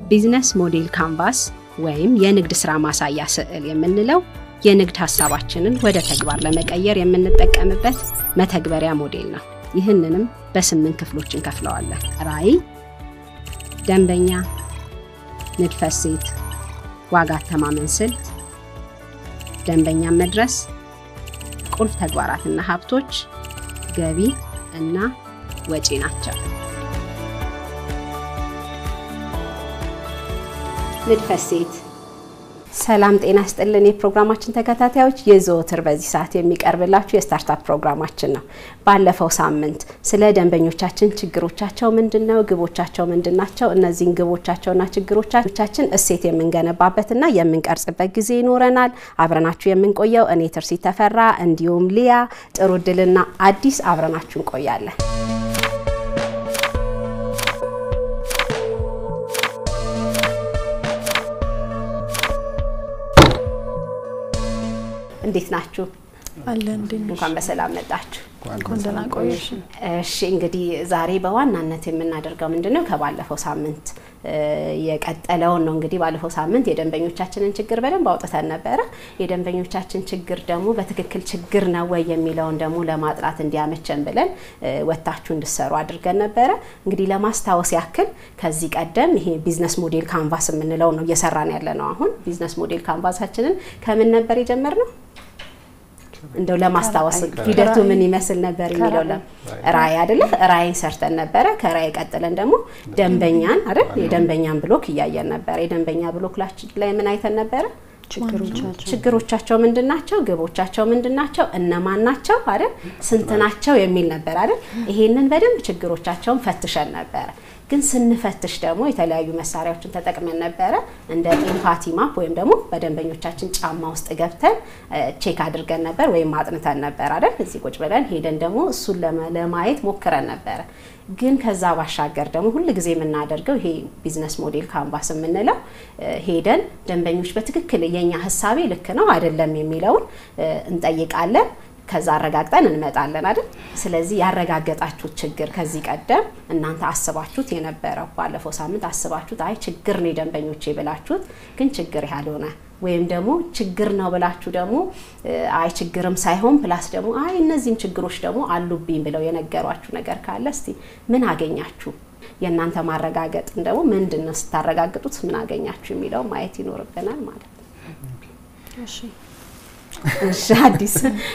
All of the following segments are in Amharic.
ቢዝነስ ሞዴል ካንቫስ ወይም የንግድ ስራ ማሳያ ስዕል የምንለው የንግድ ሀሳባችንን ወደ ተግባር ለመቀየር የምንጠቀምበት መተግበሪያ ሞዴል ነው። ይህንንም በስምንት ክፍሎች እንከፍለዋለን። ራዕይ፣ ደንበኛ፣ ንድፈ እሴት፣ ዋጋ አተማመን ስልት፣ ደንበኛን መድረስ፣ ቁልፍ ተግባራትና ሀብቶች፣ ገቢ እና ወጪ ናቸው። ንድፈ እሴት ሰላም ጤና ስጥልን። የፕሮግራማችን ተከታታዮች የዘወትር በዚህ ሰዓት የሚቀርብላችሁ የስታርታፕ ፕሮግራማችን ነው። ባለፈው ሳምንት ስለ ደንበኞቻችን ችግሮቻቸው ምንድን ነው፣ ግቦቻቸው ምንድን ናቸው፣ እነዚህን ግቦቻቸውና ችግሮቻችን እሴት የምንገነባበትና የምንቀርጽበት ጊዜ ይኖረናል። አብረናችሁ የምንቆየው እኔ ትርሲት ተፈራ እንዲሁም ሊያ ጥሩ ድልና አዲስ አብረናችሁ እንቆያለን። እንዴት ናችሁ? አለ እንኳን በሰላም መጣችሁ። እንኳን ደህና ቆየሽ። እሺ እንግዲህ ዛሬ በዋናነት የምናደርገው ምንድነው ከባለፈው ሳምንት የቀጠለውን ነው። እንግዲህ ባለፈው ሳምንት የደንበኞቻችንን ችግር በደንብ አውጥተን ነበረ። የደንበኞቻችን ችግር ደግሞ በትክክል ችግር ነው ወይ የሚለውን ደግሞ ለማጥራት እንዲያመቸን ብለን ወታችሁ እንድሰሩ አድርገን ነበረ። እንግዲህ ለማስታወስ ያክል ከዚህ ቀደም ይሄ ቢዝነስ ሞዴል ካንቫስ የምንለው ነው እየሰራን ያለ ነው። አሁን ቢዝነስ ሞዴል ካንቫሳችንን ከምን ነበር የጀመርነው? እንደው ለማስታወስ ሂደቱ ምን ይመስል ነበር የሚለው ራዕይ አይደለ? ራዕይን ሰርተን ነበረ። ከራዕይ ቀጥለን ደግሞ ደንበኛን አይደል? የደንበኛን ብሎክ እያየን ነበረ። የደንበኛ ብሎክ ላይ ምን አይተን ነበረ? ችግሮቻቸው ምንድን ናቸው? ግቦቻቸው ምንድን ናቸው? እነማን ናቸው አይደል? ስንት ናቸው የሚል ነበር አይደል? ይሄንን በደንብ ችግሮቻቸውን ፈትሸን ነበረ። ግን ስንፈትሽ ደግሞ የተለያዩ መሳሪያዎችን ተጠቅመን ነበረ። እንደ ኤምፓቲ ማፕ ወይም ደግሞ በደንበኞቻችን ጫማ ውስጥ ገብተን ቼክ አድርገን ነበር ወይም አጥንተን ነበር አይደል? እዚህ ቁጭ ብለን ሄደን ደግሞ እሱን ለማየት ሞክረን ነበረ። ግን ከዛ ባሻገር ደግሞ ሁል ጊዜ የምናደርገው ይሄ ቢዝነስ ሞዴል ካንቫስ የምንለው ሄደን ደንበኞች በትክክል የኛ ሀሳቤ ልክ ነው አይደለም የሚለውን እንጠይቃለን። ከዛ አረጋግጠን እንመጣለን አይደል? ስለዚህ ያረጋገጣችሁት ችግር ከዚህ ቀደም እናንተ አስባችሁት የነበረው ባለፈው ሳምንት አስባችሁት አይ ችግር ነው የደንበኞቼ ብላችሁት ግን ችግር ያልሆነ ወይም ደግሞ ችግር ነው ብላችሁ ደግሞ አይ ችግርም ሳይሆን ፕላስ ደግሞ አይ እነዚህም ችግሮች ደግሞ አሉብኝ ብለው የነገሯችሁ ነገር ካለ እስቲ ምን አገኛችሁ? የእናንተ ማረጋገጥን ደግሞ ምንድን ነው ስታረጋግጡት ምን አገኛችሁ የሚለው ማየት ይኖርብናል ማለት ነው። እሺ አዲስ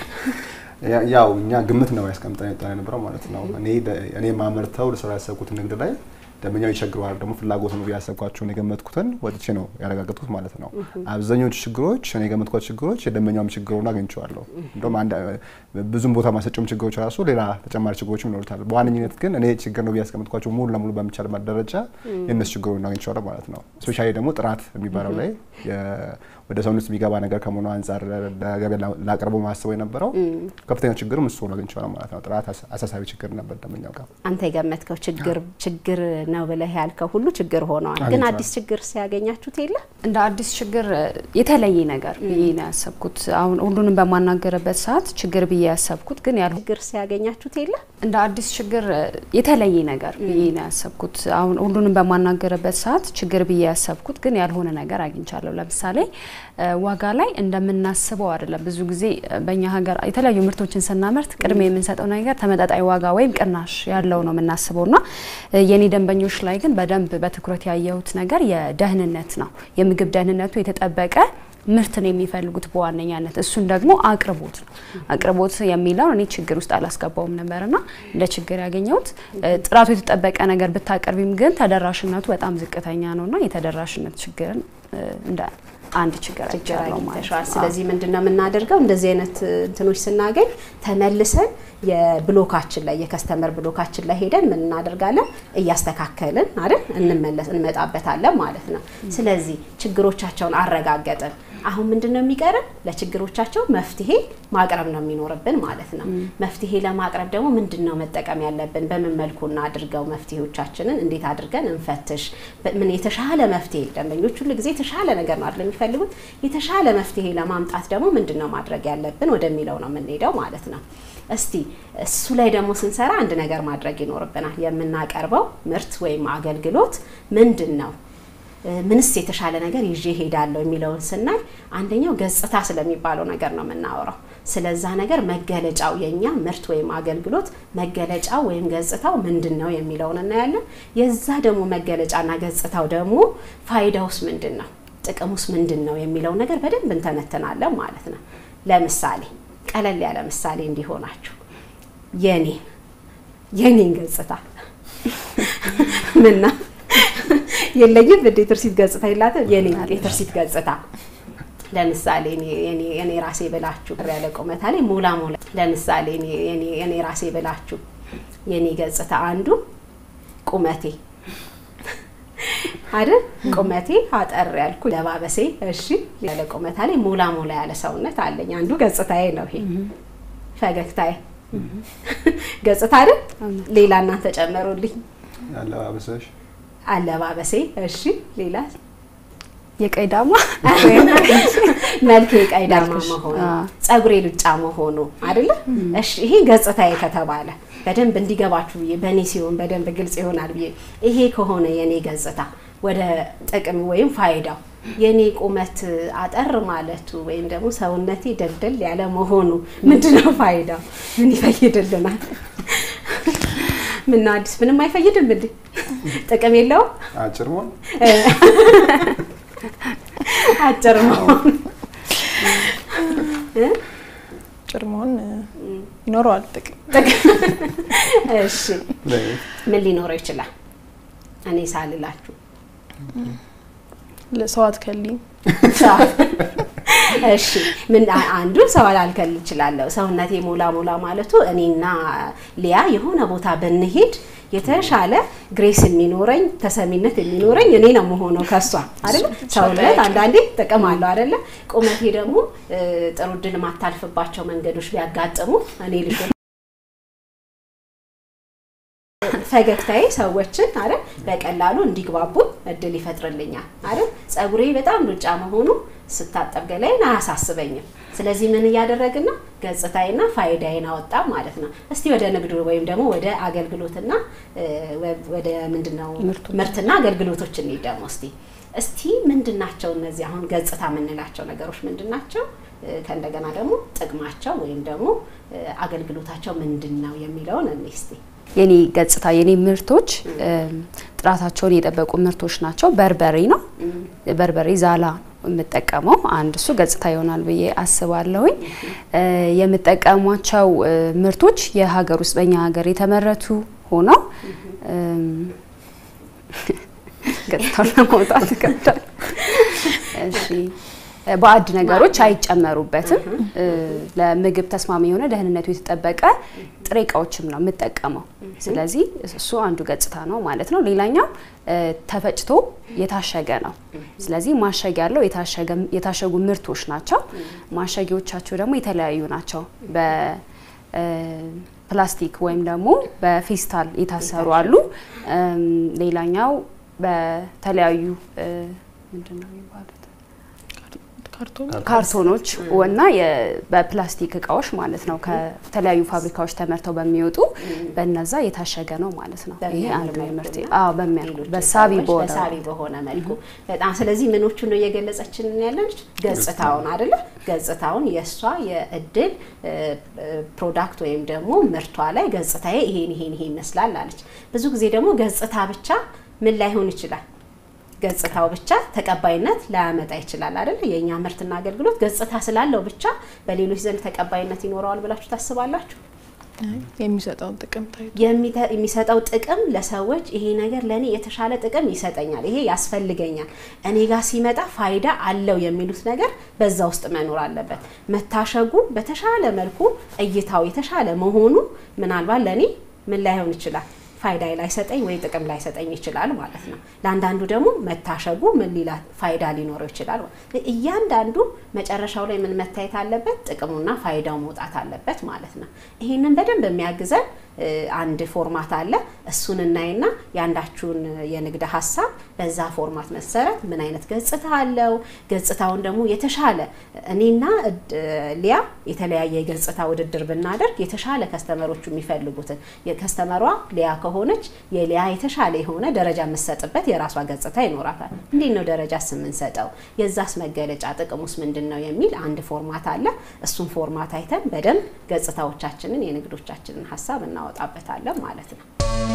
ያው እኛ ግምት ነው ያስቀምጠን የወጣን የነበረው ማለት ነው። እኔ እኔ ማመርተው ልሰራ ያሰብኩት ንግድ ላይ ደንበኛው ይቸግረዋል ደግሞ ፍላጎት ነው ያሰብኳቸውን የገመትኩትን ወጥቼ ነው ያረጋገጥኩት ማለት ነው። አብዛኞቹ ችግሮች እኔ የገመትኳቸው ችግሮች የደንበኛውም ችግር ሆኖ አግኝቼዋለሁ። እንደውም ብዙም ቦታ ማሰጨውም ችግሮች ራሱ ሌላ ተጨማሪ ችግሮችም ይኖሩታል። በዋነኝነት ግን እኔ ችግር ነው ብዬ ያስቀመጥኳቸው ሙሉ ለሙሉ በሚቻል ደረጃ የእነሱ ችግር ሆኖ አግኝቼዋለሁ ማለት ነው። ስፔሻሊ ደግሞ ጥራት የሚባለው ላይ ወደ ሰውነት ውስጥ የሚገባ ነገር ከመሆኑ አንጻር ለገበያ ላቀርበው ማስበው የነበረው ከፍተኛ ችግርም እሱ ሆኖ አግኝቼዋለሁ ማለት ነው። ጥራት አሳሳቢ ችግር ነበር ደንበኛው ጋር። አንተ የገመትከው ችግር ችግር ነው ብለህ ያልከው ሁሉ ችግር ሆነዋል። ግን አዲስ ችግር ሲያገኛችሁት የለ እንደ አዲስ ችግር የተለየ ነገር ብዬ ነው ያሰብኩት። አሁን ሁሉንም በማናገርበት ሰዓት ችግር ብዬ ያሰብኩት ግን ያል ችግር ሲያገኛችሁት የለ እንደ አዲስ ችግር የተለየ ነገር ብዬ ነው ያሰብኩት። አሁን ሁሉንም በማናገርበት ሰዓት ችግር ብዬ ያሰብኩት ግን ያልሆነ ነገር አግኝቻለሁ። ለምሳሌ ዋጋ ላይ እንደምናስበው አይደለም። ብዙ ጊዜ በእኛ ሀገር የተለያዩ ምርቶችን ስናመርት ቅድሚያ የምንሰጠው ነገር ተመጣጣኝ ዋጋ ወይም ቅናሽ ያለው ነው የምናስበው እና የኔ ደንበኞች ላይ ግን በደንብ በትኩረት ያየሁት ነገር የደህንነት ነው። የምግብ ደህንነቱ የተጠበቀ ምርትን የሚፈልጉት በዋነኛነት እሱን ደግሞ አቅርቦት ነው። አቅርቦት የሚለው እኔ ችግር ውስጥ አላስገባውም ነበርና እንደ ችግር ያገኘሁት ጥራቱ የተጠበቀ ነገር ብታቀርቢም ግን ተደራሽነቱ በጣም ዝቅተኛ ነውና የተደራሽነት ችግርን እንደ አንድ ችግር አይቻለው ማለት ነው። ስለዚህ ምንድነው የምናደርገው? እንደዚህ አይነት እንትኖች ስናገኝ ተመልሰን የብሎካችን ላይ የከስተመር ብሎካችን ላይ ሄደን ምን እናደርጋለን? እያስተካከልን አይደል እንመለስ እንመጣበታለን ማለት ነው። ስለዚህ ችግሮቻቸውን አረጋገጥን። አሁን ምንድን ነው የሚቀረን? ለችግሮቻቸው መፍትሄ ማቅረብ ነው የሚኖርብን ማለት ነው። መፍትሄ ለማቅረብ ደግሞ ምንድን ነው መጠቀም ያለብን? በምን መልኩ እናድርገው? መፍትሄዎቻችንን እንዴት አድርገን እንፈትሽ? ምን የተሻለ መፍትሄ ደንበኞች ሁሉ ጊዜ የተሻለ ነገር ነው አይደል የሚፈልጉት? የተሻለ መፍትሄ ለማምጣት ደግሞ ምንድን ነው ማድረግ ያለብን ወደሚለው ነው የምንሄደው ማለት ነው። እስቲ እሱ ላይ ደግሞ ስንሰራ አንድ ነገር ማድረግ ይኖርብናል። የምናቀርበው ምርት ወይም አገልግሎት ምንድን ነው? ምንስ የተሻለ ነገር ይዤ ሄዳለሁ የሚለውን ስናይ አንደኛው ገጽታ ስለሚባለው ነገር ነው የምናወራው። ስለዛ ነገር መገለጫው የኛ ምርት ወይም አገልግሎት መገለጫው ወይም ገጽታው ምንድን ነው የሚለውን እናያለን። የዛ ደግሞ መገለጫና ገጽታው ደግሞ ፋይዳውስ ምንድን ነው፣ ጥቅሙስ ምንድን ነው የሚለው ነገር በደንብ እንተነትናለን ማለት ነው። ለምሳሌ ቀለል ያለ ምሳሌ እንዲሆናችሁ የኔ የኔን ገጽታ ምና የለኝም እንደ ትርሲት ገጽታ የላትም። የኔ የትርሲት ገጽታ ለምሳሌ እኔ ራሴ ብላችሁ ያለ ቁመታ ላይ ሞላ ሞላ ለምሳሌ እኔ ራሴ ብላችሁ የኔ ገጽታ አንዱ ቁመቴ አይደል? ቁመቴ አጠር ያልኩ ለባበሴ፣ እሺ ያለ ቁመታ ላይ ሞላ ሞላ ያለ ሰውነት አለኝ። አንዱ ገጽታዬ ነው ይሄ። ፈገግታዬ ገጽታ አይደል? ሌላ እናንተ ጨመሩልኝ። አለባበስሽ አለባበሴ፣ እሺ ሌላ የቀይ ዳማ መልክ የቀይ ዳማ መሆኑ ጸጉሬ ሉጫ መሆኑ አይደለ? እሺ ይሄ ገጽታዬ ከተባለ በደንብ እንዲገባችሁ ብዬ በእኔ ሲሆን በደንብ ግልጽ ይሆናል ብዬ ይሄ ከሆነ የኔ ገጽታ ወደ ጥቅም ወይም ፋይዳው የኔ ቁመት አጠር ማለቱ ወይም ደግሞ ሰውነቴ ደልደል ያለ መሆኑ ምንድነው ፋይዳው? ምን ይፈይድልናል? ምነው አዲስ ምንም አይፈይድም እንዴ? ጥቅም የለውም? አጭር መሆን አጭር መሆን አጭር መሆን ይኖረዋል ጥቅም። እሺ ምን ሊኖረው ይችላል? እኔ ሳልላችሁ ሰው አትከልኝ። እሺ ምን አንዱ ሰው ላልከል እችላለሁ። ሰውነቴ ሞላ ሞላ ማለቱ እኔና ሊያ የሆነ ቦታ ብንሄድ የተሻለ ግሬስ የሚኖረኝ ተሰሚነት የሚኖረኝ እኔ ነው መሆነው ከሷ አይደለ። ሰውነት አንዳንዴ ጥቅም አለው አይደለ። ቁመቴ ደግሞ ጥሩ እድል የማታልፍባቸው መንገዶች ቢያጋጥሙ እኔ ልጅ ፈገግታዬ ሰዎችን አይደል በቀላሉ እንዲግባቡ እድል ይፈጥርልኛል አይደል። ጸጉሬ በጣም ሉጫ መሆኑ ስታጠብ ገላይን አያሳስበኝም። ስለዚህ ምን እያደረግን ነው? ገጽታዬና ፋይዳዬን አወጣ ማለት ነው። እስቲ ወደ ንግዱ ወይም ደግሞ ወደ አገልግሎትና ወደ ምንድነው ምርትና አገልግሎቶች እንሂድ ደግሞ እስቲ እስቲ ምንድን ናቸው እነዚህ አሁን ገጽታ የምንላቸው ነገሮች ምንድን ናቸው? ከእንደገና ደግሞ ጥቅማቸው ወይም ደግሞ አገልግሎታቸው ምንድን ነው የሚለውን እኔ እስቲ የኔ ገጽታ የኔ ምርቶች ጥራታቸውን የጠበቁ ምርቶች ናቸው። በርበሬ ነው። በርበሬ ዛላ የምጠቀመው አንድ እሱ ገጽታ ይሆናል ብዬ አስባለሁኝ። የምጠቀሟቸው ምርቶች የሀገር ውስጥ በኛ ሀገር የተመረቱ ሆነው ገጽታውን ለማውጣት ይከብዳል። እሺ ባዕድ ነገሮች አይጨመሩበትም። ለምግብ ተስማሚ የሆነ ደህንነቱ የተጠበቀ ጥሬ እቃዎችም ነው የምጠቀመው። ስለዚህ እሱ አንዱ ገጽታ ነው ማለት ነው። ሌላኛው ተፈጭቶ የታሸገ ነው። ስለዚህ ማሸግ ያለው የታሸጉ ምርቶች ናቸው። ማሸጊያዎቻቸው ደግሞ የተለያዩ ናቸው። በፕላስቲክ ወይም ደግሞ በፌስታል የታሰሩ አሉ። ሌላኛው በተለያዩ ምንድን ነው የሚባሉት ካርቶኖች እና በፕላስቲክ እቃዎች ማለት ነው። ከተለያዩ ፋብሪካዎች ተመርተው በሚወጡ በነዛ የታሸገ ነው ማለት ነው። ይሄ አንዱ ምርት አዎ፣ በሚያልኩ በሳቢ በሳቢ በሆነ መልኩ በጣም ስለዚህ ምኖቹ ነው እየገለጸችን ያለች ገጽታውን አይደለ? ገጽታውን የእሷ የእድል ፕሮዳክት ወይም ደግሞ ምርቷ ላይ ገጽታዬ ይሄን ይሄን ይሄን ይመስላል አለች። ብዙ ጊዜ ደግሞ ገጽታ ብቻ ምን ላይሆን ይችላል ገጽታው ብቻ ተቀባይነት ላያመጣ ይችላል አይደል? የእኛ ምርትና አገልግሎት ገጽታ ስላለው ብቻ በሌሎች ዘንድ ተቀባይነት ይኖረዋል ብላችሁ ታስባላችሁ? የሚሰጠውን ጥቅም ታይቶ የሚሰጠው ጥቅም ለሰዎች ይሄ ነገር ለእኔ የተሻለ ጥቅም ይሰጠኛል፣ ይሄ ያስፈልገኛል፣ እኔ ጋር ሲመጣ ፋይዳ አለው የሚሉት ነገር በዛ ውስጥ መኖር አለበት። መታሸጉ በተሻለ መልኩ እይታው የተሻለ መሆኑ ምናልባት ለእኔ ምን ላይሆን ይችላል ፋይዳ ላይሰጠኝ ወይ ጥቅም ላይሰጠኝ ይችላል ማለት ነው። ለአንዳንዱ ደግሞ መታሸጉ ምን ሊላ ፋይዳ ሊኖረው ይችላል። እያንዳንዱ መጨረሻው ላይ ምን መታየት አለበት? ጥቅሙና ፋይዳው መውጣት አለበት ማለት ነው። ይህንን በደንብ የሚያግዘን አንድ ፎርማት አለ። እሱን እናይና የአንዳችሁን የንግድ ሀሳብ በዛ ፎርማት መሰረት ምን አይነት ገጽታ አለው፣ ገጽታውን ደግሞ የተሻለ እኔና ሊያ የተለያየ የገጽታ ውድድር ብናደርግ የተሻለ ከስተመሮቹ የሚፈልጉትን የከስተመሯ ሊያ ከሆነች የሊያ የተሻለ የሆነ ደረጃ የምትሰጥበት የራሷ ገጽታ ይኖራታል። እንዴት ነው ደረጃስ የምንሰጠው? የዛስ መገለጫ ጥቅሙስ ምንድን ነው የሚል አንድ ፎርማት አለ። እሱን ፎርማት አይተን በደንብ ገጽታዎቻችንን የንግዶቻችንን ሀሳብ እናወጣበታለን ማለት ነው።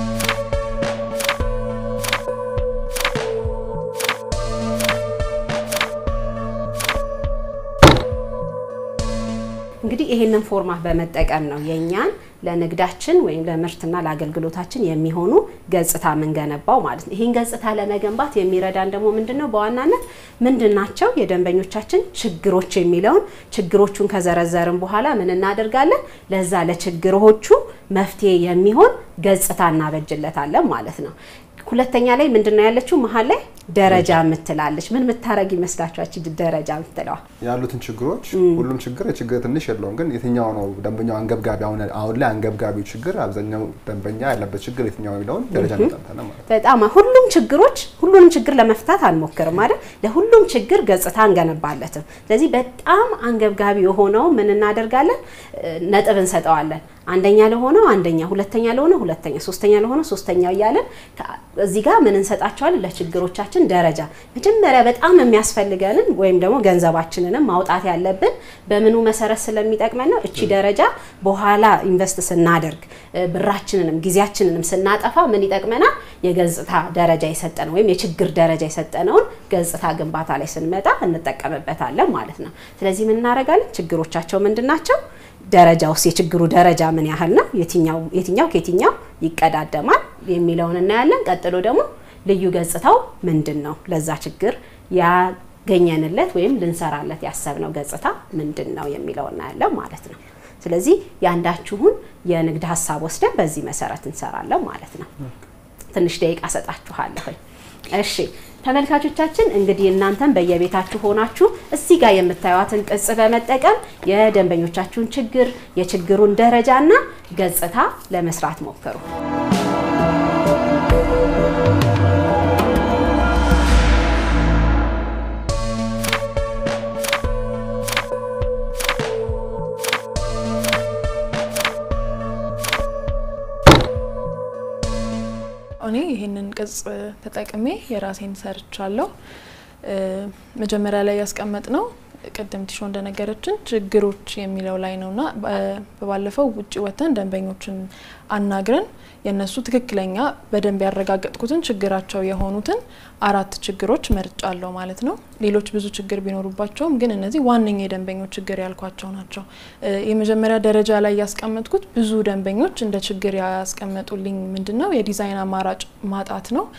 እንግዲህ ይሄንን ፎርማት በመጠቀም ነው የእኛን ለንግዳችን ወይም ለምርትና ለአገልግሎታችን የሚሆኑ ገጽታ የምንገነባው ማለት ነው። ይህን ገጽታ ለመገንባት የሚረዳን ደግሞ ምንድን ነው? በዋናነት ምንድን ናቸው የደንበኞቻችን ችግሮች የሚለውን ችግሮቹን ከዘረዘርን በኋላ ምን እናደርጋለን? ለዛ ለችግሮቹ መፍትሄ የሚሆን ገጽታ እናበጅለታለን ማለት ነው። ሁለተኛ ላይ ምንድን ነው ያለችው? መሀል ላይ ደረጃ የምትላለች። ምን የምታረግ ይመስላችኋች? ደረጃ የምትለዋ ያሉትን ችግሮች ሁሉም ችግር የችግር ትንሽ የለውም፣ ግን የትኛው ነው ደንበኛው አንገብጋቢ አሁን አሁን ላይ አንገብጋቢው ችግር አብዛኛው ደንበኛ ያለበት ችግር የትኛው የሚለውን ደረጃ እንጠምታለን ማለት ነው። በጣም ሁሉም ችግሮች ሁሉንም ችግር ለመፍታት አንሞክርም አይደል? ለሁሉም ችግር ገጽታ እንገነባለትም። ስለዚህ በጣም አንገብጋቢ የሆነው ምን እናደርጋለን? ነጥብ እንሰጠዋለን። አንደኛ ለሆነው አንደኛ፣ ሁለተኛ ለሆነ ሁለተኛ፣ ሶስተኛ ለሆነ ሶስተኛ እያለን እዚህ ጋር ምን እንሰጣቸዋለን? ለችግሮቻችን ደረጃ መጀመሪያ በጣም የሚያስፈልገንን ወይም ደግሞ ገንዘባችንንም ማውጣት ያለብን በምኑ መሰረት ስለሚጠቅመን ነው። እቺ ደረጃ በኋላ ኢንቨስት ስናደርግ ብራችንንም ጊዜያችንንም ስናጠፋ ምን ይጠቅመናል? የገጽታ ደረጃ የሰጠነው ወይም የችግር ደረጃ የሰጠነውን ገጽታ ግንባታ ላይ ስንመጣ እንጠቀምበታለን ማለት ነው። ስለዚህ ምን እናደርጋለን? ችግሮቻቸው ምንድን ናቸው? ደረጃ ውስጥ የችግሩ ደረጃ ምን ያህል ነው? የትኛው የትኛው ከየትኛው ይቀዳደማል የሚለውን እናያለን። ቀጥሎ ደግሞ ልዩ ገጽታው ምንድን ነው? ለዛ ችግር ያገኘንለት ወይም ልንሰራለት ያሰብነው ገጽታ ምንድን ነው የሚለው እናያለን ማለት ነው። ስለዚህ የአንዳችሁን የንግድ ሀሳብ ወስደን በዚህ መሰረት እንሰራለን ማለት ነው። ትንሽ ደቂቃ ሰጣችኋለሁ። እሺ ተመልካቾቻችን እንግዲህ እናንተም በየቤታችሁ ሆናችሁ እዚህ ጋር የምታዩትን ቅጽ በመጠቀም የደንበኞቻችሁን ችግር የችግሩን ደረጃና ገጽታ ለመስራት ሞክሩ። እኔ ይህንን ቅጽ ተጠቅሜ የራሴን ሰርቻለሁ። መጀመሪያ ላይ ያስቀመጥ ነው ቅድም ቲሾ እንደነገረችን ችግሮች የሚለው ላይ ነውና በባለፈው ውጭ ወጥተን ደንበኞችን አናግረን የእነሱ ትክክለኛ በደንብ ያረጋገጥኩትን ችግራቸው የሆኑትን አራት ችግሮች መርጫለሁ ማለት ነው። ሌሎች ብዙ ችግር ቢኖሩባቸውም ግን እነዚህ ዋነኛ የደንበኞች ችግር ያልኳቸው ናቸው። የመጀመሪያ ደረጃ ላይ ያስቀመጥኩት ብዙ ደንበኞች እንደ ችግር ያስቀመጡልኝ ምንድን ነው የዲዛይን አማራጭ ማጣት ነው።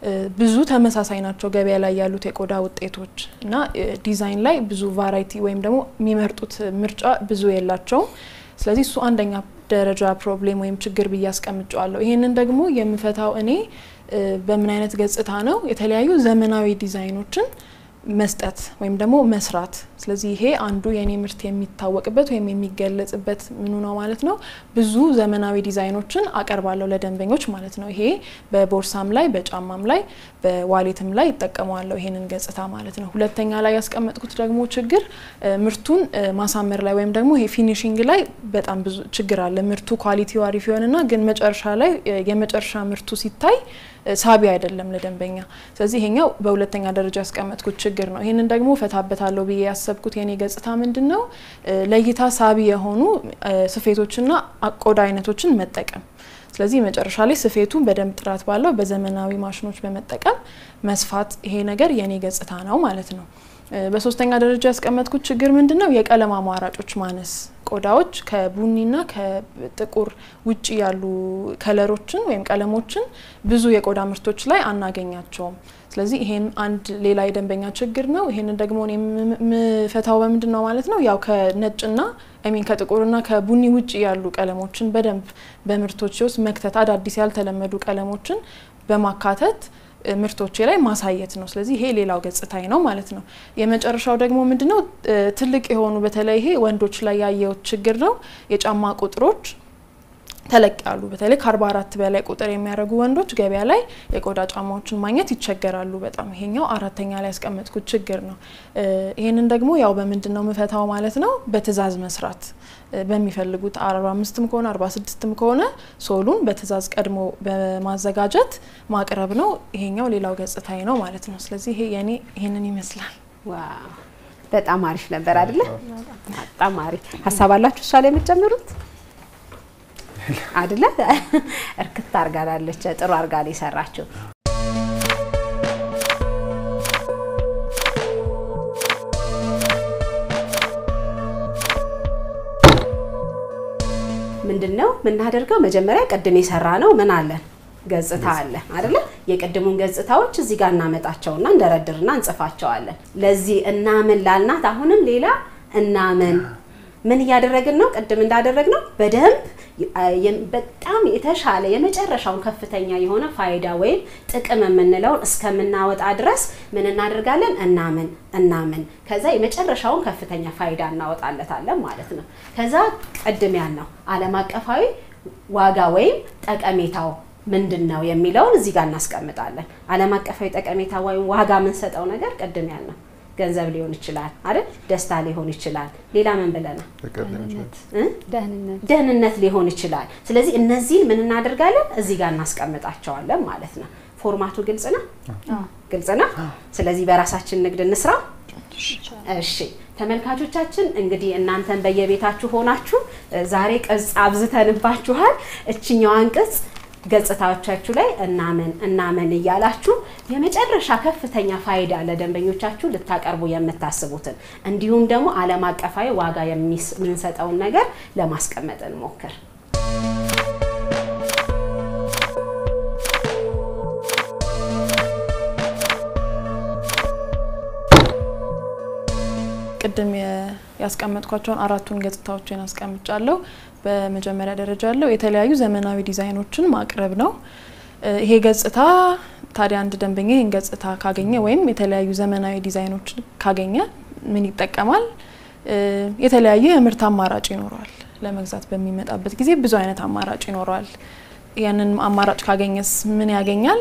ብዙ ተመሳሳይ ናቸው ገበያ ላይ ያሉት የቆዳ ውጤቶች እና ዲዛይን ላይ ብዙ ቫራይቲ ወይም ደግሞ የሚመርጡት ምርጫ ብዙ የላቸውም። ስለዚህ እሱ አንደኛ ደረጃ ፕሮብሌም ወይም ችግር ብዬ አስቀምጨዋለሁ። ይህንን ደግሞ የምፈታው እኔ በምን አይነት ገጽታ ነው? የተለያዩ ዘመናዊ ዲዛይኖችን መስጠት ወይም ደግሞ መስራት። ስለዚህ ይሄ አንዱ የኔ ምርት የሚታወቅበት ወይም የሚገለጽበት ምኑ ነው ማለት ነው። ብዙ ዘመናዊ ዲዛይኖችን አቀርባለሁ ለደንበኞች ማለት ነው። ይሄ በቦርሳም ላይ በጫማም ላይ በዋሌትም ላይ ይጠቀመዋለሁ ይሄንን ገጽታ ማለት ነው። ሁለተኛ ላይ ያስቀመጥኩት ደግሞ ችግር ምርቱን ማሳመር ላይ ወይም ደግሞ ይሄ ፊኒሽንግ ላይ በጣም ብዙ ችግር አለ። ምርቱ ኳሊቲው አሪፍ ይሆንና ግን መጨረሻ ላይ የመጨረሻ ምርቱ ሲታይ ሳቢ አይደለም ለደንበኛ። ስለዚህ ይሄኛው በሁለተኛ ደረጃ ያስቀመጥኩት ችግር ነው። ይህንን ደግሞ ፈታበታለሁ ብዬ ያሰብኩት የኔ ገጽታ ምንድን ነው? ለእይታ ሳቢ የሆኑ ስፌቶችና ቆዳ አይነቶችን መጠቀም። ስለዚህ መጨረሻ ላይ ስፌቱን በደንብ ጥራት ባለው በዘመናዊ ማሽኖች በመጠቀም መስፋት፣ ይሄ ነገር የኔ ገጽታ ነው ማለት ነው። በሶስተኛ ደረጃ ያስቀመጥኩት ችግር ምንድን ነው? የቀለም አማራጮች ማነስ ቆዳዎች ከቡኒና ከጥቁር ውጭ ያሉ ከለሮችን ወይም ቀለሞችን ብዙ የቆዳ ምርቶች ላይ አናገኛቸውም። ስለዚህ ይሄን አንድ ሌላ የደንበኛ ችግር ነው። ይሄንን ደግሞ የምፈታው በምንድን ነው ማለት ነው? ያው ከነጭና ሚን ከጥቁርና ከቡኒ ውጭ ያሉ ቀለሞችን በደንብ በምርቶች ውስጥ መክተት፣ አዳዲስ ያልተለመዱ ቀለሞችን በማካተት ምርቶቼ ላይ ማሳየት ነው። ስለዚህ ይሄ ሌላው ገጽታዬ ነው ማለት ነው። የመጨረሻው ደግሞ ምንድነው ትልቅ የሆኑ በተለይ ይሄ ወንዶች ላይ ያየሁት ችግር ነው። የጫማ ቁጥሮች ተለቅ ያሉ በተለይ ከ44 በላይ ቁጥር የሚያደርጉ ወንዶች ገበያ ላይ የቆዳ ጫማዎችን ማግኘት ይቸገራሉ በጣም ይሄኛው አራተኛ ላይ ያስቀመጥኩት ችግር ነው። ይህንን ደግሞ ያው በምንድን ነው ምፈታው ማለት ነው በትዕዛዝ መስራት በሚፈልጉት 45ም ከሆነ 46ም ከሆነ ሶሉን በትዕዛዝ ቀድሞ በማዘጋጀት ማቅረብ ነው። ይሄኛው ሌላው ገጽታዬ ነው ማለት ነው። ስለዚህ ይሄ የኔ ይሄንን ይመስላል። ዋው በጣም አሪፍ ነበር አይደለ? በጣም አሪፍ ሀሳብ አላችሁ እሷ ላይ የምትጨምሩት አይደለ? እርክት አርጋላለች። ጥሩ አርጋ ነው የሰራችው። ምንድን ነው የምናደርገው? መጀመሪያ ቅድም የሰራ ነው ምን አለን ገጽታ አለ አይደለ? የቅድሙን ገጽታዎች እዚህ ጋር እናመጣቸውና እንደረድርና እንጽፋቸዋለን። ለዚህ እናምን ላልናት አሁንም ሌላ እናምን ምን እያደረግን ነው? ቅድም እንዳደረግ ነው በደንብ በጣም የተሻለ የመጨረሻውን ከፍተኛ የሆነ ፋይዳ ወይም ጥቅም የምንለውን እስከምናወጣ ድረስ ምን እናደርጋለን? እናምን እናምን። ከዛ የመጨረሻውን ከፍተኛ ፋይዳ እናወጣለታለን ማለት ነው። ከዛ ቅድም ያልነው ዓለም አቀፋዊ ዋጋ ወይም ጠቀሜታው ምንድን ነው የሚለውን እዚህ ጋር እናስቀምጣለን። ዓለም አቀፋዊ ጠቀሜታ ወይም ዋጋ የምንሰጠው ነገር ቅድም ያልነው ገንዘብ ሊሆን ይችላል አይደል? ደስታ ሊሆን ይችላል። ሌላ ምን ብለናል? ደህንነት ደህንነት ሊሆን ይችላል። ስለዚህ እነዚህን ምን እናደርጋለን? እዚህ ጋር እናስቀምጣቸዋለን ማለት ነው። ፎርማቱ ግልጽ ነው፣ ግልጽ ነው። ስለዚህ በራሳችን ንግድ እንስራ። እሺ ተመልካቾቻችን እንግዲህ እናንተን በየቤታችሁ ሆናችሁ ዛሬ ቅጽ አብዝተንባችኋል። እችኛዋን ቅጽ ገጽታዎቻችሁ ላይ እናምን እናምን እያላችሁ የመጨረሻ ከፍተኛ ፋይዳ ለደንበኞቻችሁ ልታቀርቡ የምታስቡትን እንዲሁም ደግሞ ዓለም አቀፋዊ ዋጋ የምንሰጠውን ነገር ለማስቀመጥ እንሞክር። ቅድም ያስቀመጥኳቸውን አራቱን ገጽታዎችን አስቀምጫለሁ። በመጀመሪያ ደረጃ ያለው የተለያዩ ዘመናዊ ዲዛይኖችን ማቅረብ ነው። ይሄ ገጽታ ታዲያ አንድ ደንበኛ ይህን ገጽታ ካገኘ ወይም የተለያዩ ዘመናዊ ዲዛይኖችን ካገኘ ምን ይጠቀማል? የተለያየ የምርት አማራጭ ይኖረዋል። ለመግዛት በሚመጣበት ጊዜ ብዙ አይነት አማራጭ ይኖረዋል። ያንን አማራጭ ካገኘስ ምን ያገኛል?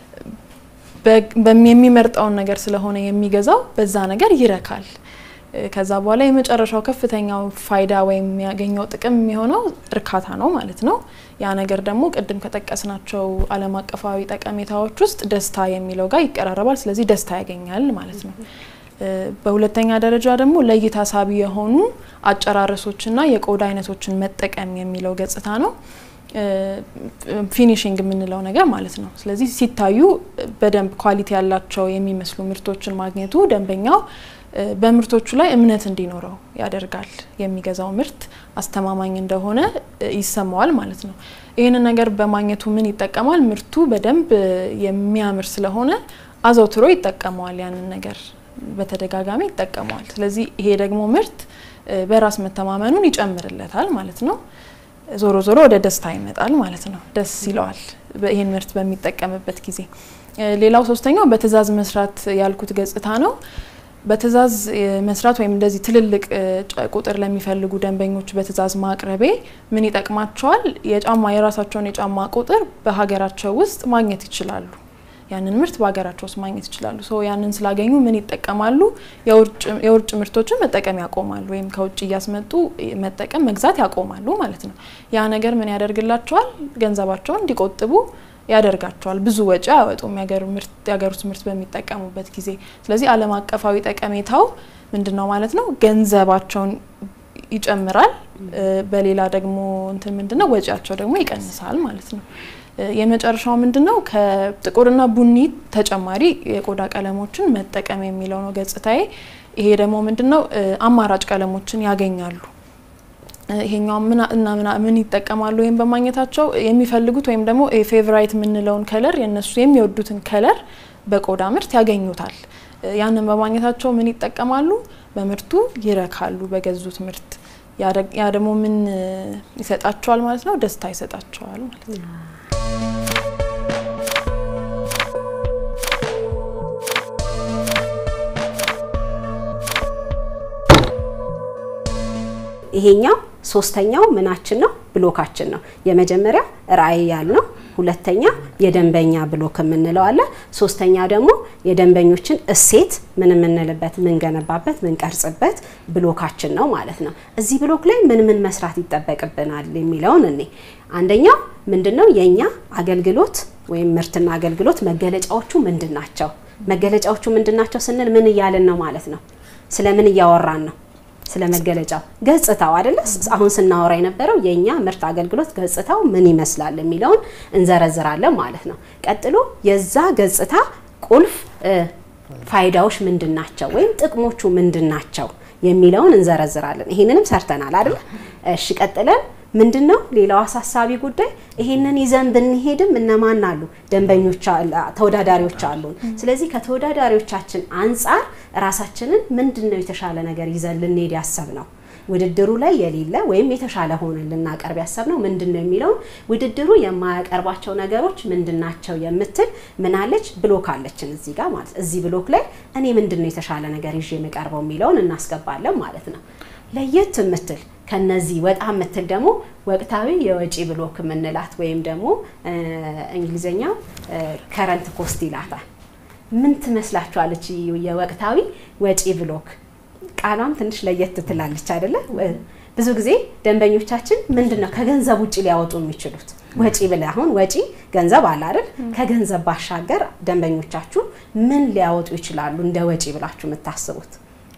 የሚመርጠውን ነገር ስለሆነ የሚገዛው በዛ ነገር ይረካል። ከዛ በኋላ የመጨረሻው ከፍተኛው ፋይዳ ወይም የሚያገኘው ጥቅም የሚሆነው እርካታ ነው ማለት ነው። ያ ነገር ደግሞ ቅድም ከጠቀስናቸው ዓለም አቀፋዊ ጠቀሜታዎች ውስጥ ደስታ የሚለው ጋር ይቀራረባል። ስለዚህ ደስታ ያገኛል ማለት ነው። በሁለተኛ ደረጃ ደግሞ ለእይታ ሳቢ የሆኑ አጨራረሶችና የቆዳ አይነቶችን መጠቀም የሚለው ገጽታ ነው። ፊኒሽንግ የምንለው ነገር ማለት ነው። ስለዚህ ሲታዩ በደንብ ኳሊቲ ያላቸው የሚመስሉ ምርቶችን ማግኘቱ ደንበኛው በምርቶቹ ላይ እምነት እንዲኖረው ያደርጋል። የሚገዛው ምርት አስተማማኝ እንደሆነ ይሰማዋል ማለት ነው። ይህንን ነገር በማግኘቱ ምን ይጠቀማል? ምርቱ በደንብ የሚያምር ስለሆነ አዘውትሮ ይጠቀመዋል። ያንን ነገር በተደጋጋሚ ይጠቀመዋል። ስለዚህ ይሄ ደግሞ ምርት በራስ መተማመኑን ይጨምርለታል ማለት ነው። ዞሮ ዞሮ ወደ ደስታ ይመጣል ማለት ነው። ደስ ይለዋል ይህን ምርት በሚጠቀምበት ጊዜ። ሌላው ሶስተኛው በትዕዛዝ መስራት ያልኩት ገጽታ ነው። በትዕዛዝ መስራት ወይም እንደዚህ ትልልቅ ቁጥር ለሚፈልጉ ደንበኞች በትዕዛዝ ማቅረቤ ምን ይጠቅማቸዋል? የጫማ የራሳቸውን የጫማ ቁጥር በሀገራቸው ውስጥ ማግኘት ይችላሉ። ያንን ምርት በሀገራቸው ውስጥ ማግኘት ይችላሉ። ሶ ያንን ስላገኙ ምን ይጠቀማሉ? የውጭ ምርቶችን መጠቀም ያቆማሉ፣ ወይም ከውጭ እያስመጡ መጠቀም መግዛት ያቆማሉ ማለት ነው። ያ ነገር ምን ያደርግላቸዋል? ገንዘባቸውን እንዲቆጥቡ ያደርጋቸዋል። ብዙ ወጪ አያወጡም የሀገር ውስጥ ምርት በሚጠቀሙበት ጊዜ። ስለዚህ ዓለም አቀፋዊ ጠቀሜታው ምንድን ነው ማለት ነው? ገንዘባቸውን ይጨምራል። በሌላ ደግሞ እንትን ምንድን ነው ወጪያቸው ደግሞ ይቀንሳል ማለት ነው። የመጨረሻው ምንድን ነው? ከጥቁርና ቡኒ ተጨማሪ የቆዳ ቀለሞችን መጠቀም የሚለው ነው ገጽታዬ። ይሄ ደግሞ ምንድን ነው? አማራጭ ቀለሞችን ያገኛሉ። ይሄኛው ምን እና ምን ይጠቀማሉ? ወይም በማግኘታቸው የሚፈልጉት ወይም ደግሞ ፌቨራይት የምንለውን ከለር የነሱ የሚወዱትን ከለር በቆዳ ምርት ያገኙታል። ያንን በማግኘታቸው ምን ይጠቀማሉ? በምርቱ ይረካሉ፣ በገዙት ምርት። ያ ደግሞ ምን ይሰጣቸዋል ማለት ነው? ደስታ ይሰጣቸዋል ማለት ነው። ይሄኛው ሶስተኛው ምናችን ነው ብሎካችን ነው። የመጀመሪያው ራዕይ ያልነው፣ ሁለተኛ የደንበኛ ብሎክ የምንለው አለ። ሶስተኛ ደግሞ የደንበኞችን እሴት ምን የምንልበት ምንገነባበት ምንቀርጽበት ብሎካችን ነው ማለት ነው። እዚህ ብሎክ ላይ ምን ምን መስራት ይጠበቅብናል የሚለውን እኔ አንደኛው ምንድነው የኛ አገልግሎት ወይም ምርትና አገልግሎት መገለጫዎቹ ምንድን ናቸው? መገለጫዎቹ ምንድን ናቸው ስንል ምን እያልን ነው ማለት ነው? ስለ ምን እያወራን ነው? ስለ መገለጫው ገጽታው አይደለ? አሁን ስናወራ የነበረው የኛ ምርት አገልግሎት ገጽታው ምን ይመስላል የሚለውን እንዘረዝራለን ማለት ነው። ቀጥሎ የዛ ገጽታ ቁልፍ ፋይዳዎች ምንድን ናቸው ወይም ጥቅሞቹ ምንድን ናቸው የሚለውን እንዘረዝራለን። ይሄንንም ሰርተናል አይደለ? እሺ ቀጥለን ምንድን ነው ሌላው አሳሳቢ ጉዳይ ይሄንን ይዘን ብንሄድም እነማን አሉ? ደንበኞች፣ ተወዳዳሪዎች አሉን። ስለዚህ ከተወዳዳሪዎቻችን አንጻር ራሳችንን ምንድን ነው የተሻለ ነገር ይዘን ልንሄድ ያሰብ ነው ውድድሩ ላይ የሌለ ወይም የተሻለ ሆነን ልናቀርብ ያሰብነው ምንድን ነው የሚለውን ውድድሩ የማያቀርባቸው ነገሮች ምንድን ናቸው የምትል ምናለች ብሎክ አለችን እዚህ ጋር ማለት እዚህ ብሎክ ላይ እኔ ምንድን ነው የተሻለ ነገር ይዤ የምቀርበው የሚለውን እናስገባለን ማለት ነው። ለየት የምትል ከነዚህ ወጣ የምትል ደግሞ ወቅታዊ የወጪ ብሎክ የምንላት ወይም ደግሞ እንግሊዝኛው ከረንት ኮስት ይላታል። ምን ትመስላችኋለች? የወቅታዊ ወጪ ብሎክ ቃሏም ትንሽ ለየት ትላለች አይደለ? ብዙ ጊዜ ደንበኞቻችን ምንድን ነው ከገንዘብ ውጭ ሊያወጡ የሚችሉት ወጪ ብለ አሁን ወጪ ገንዘብ አለ አይደል? ከገንዘብ ባሻገር ደንበኞቻችሁ ምን ሊያወጡ ይችላሉ እንደ ወጪ ብላችሁ የምታስቡት?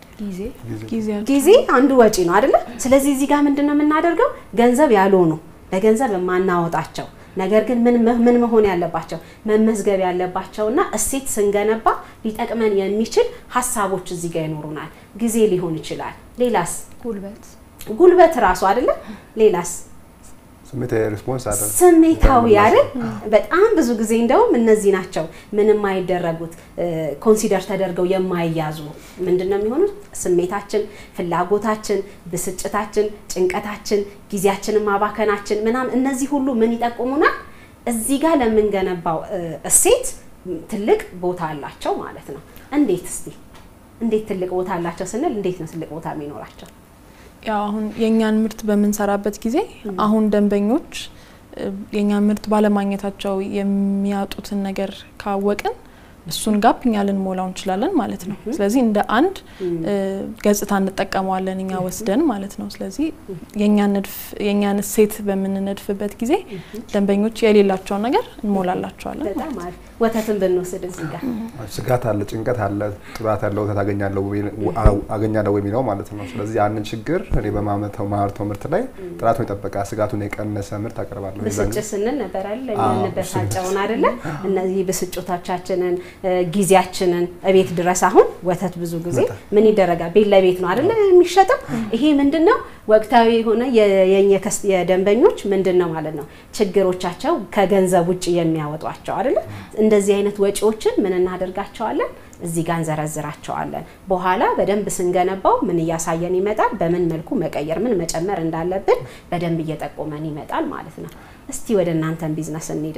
ጊዜ አንዱ ወጪ ነው አይደለ? ስለዚህ እዚህ ጋር ምንድን ነው የምናደርገው? ገንዘብ ያልሆኑ በገንዘብ የማናወጣቸው ነገር ግን ምን ምን መሆን ያለባቸው መመዝገብ ያለባቸውና እሴት ስንገነባ ሊጠቅመን የሚችል ሀሳቦች እዚህ ጋር ይኖሩናል። ጊዜ ሊሆን ይችላል። ሌላስ? ጉልበት ጉልበት ራሱ አይደለ? ሌላስ? ስሜታዊ ሪስፖንስ አለ። ስሜታዊ አይደል? በጣም ብዙ ጊዜ እንደውም እነዚህ ናቸው ምንም የማይደረጉት ኮንሲደር ተደርገው የማይያዙ ምንድን ነው የሚሆኑት? ስሜታችን፣ ፍላጎታችን፣ ብስጭታችን፣ ጭንቀታችን፣ ጊዜያችንን ማባከናችን ምናምን እነዚህ ሁሉ ምን ይጠቁሙናል? እዚህ ጋር ለምንገነባው እሴት ትልቅ ቦታ አላቸው ማለት ነው። እንዴት እስቲ እንዴት ትልቅ ቦታ አላቸው ስንል እንዴት ነው ትልቅ ቦታ የሚኖራቸው? ያው አሁን የእኛን ምርት በምንሰራበት ጊዜ አሁን ደንበኞች የእኛን ምርት ባለማግኘታቸው የሚያጡትን ነገር ካወቅን እሱን ጋፕ እኛ ልንሞላው እንችላለን ማለት ነው። ስለዚህ እንደ አንድ ገጽታ እንጠቀመዋለን እኛ ወስደን ማለት ነው። ስለዚህ የእኛን እሴት በምንነድፍበት ጊዜ ደንበኞች የሌላቸውን ነገር እንሞላላቸዋለን። በጣም አሪፍ። ወተትን ብንወስድ እዚህ ጋር ስጋት አለ፣ ጭንቀት አለ፣ ጥራት ያለው ወተት አገኛለሁ የሚለው ማለት ነው። ስለዚህ ያንን ችግር እኔ በማመተው ማርተው ምርት ላይ ጥራቱን የጠበቀ ስጋቱን የቀነሰ ምርት አቀርባለሁ። ብስጭት ስንል ነበር አይደል? የምንበሳጨውን አይደለ? እነዚህ ብስጭቶቻችንን ጊዜያችንን እቤት ድረስ አሁን ወተት ብዙ ጊዜ ምን ይደረጋል? ቤት ለቤት ነው አይደለ የሚሸጠው። ይሄ ምንድን ነው ወቅታዊ የሆነ የደንበኞች ምንድን ነው ማለት ነው ችግሮቻቸው ከገንዘብ ውጭ የሚያወጧቸው አይደለ? እንደዚህ አይነት ወጪዎችን ምን እናደርጋቸዋለን? እዚህ ጋር እንዘረዝራቸዋለን። በኋላ በደንብ ስንገነባው ምን እያሳየን ይመጣል? በምን መልኩ መቀየር፣ ምን መጨመር እንዳለብን በደንብ እየጠቆመን ይመጣል ማለት ነው። እስቲ ወደ እናንተን ቢዝነስ እንሂድ።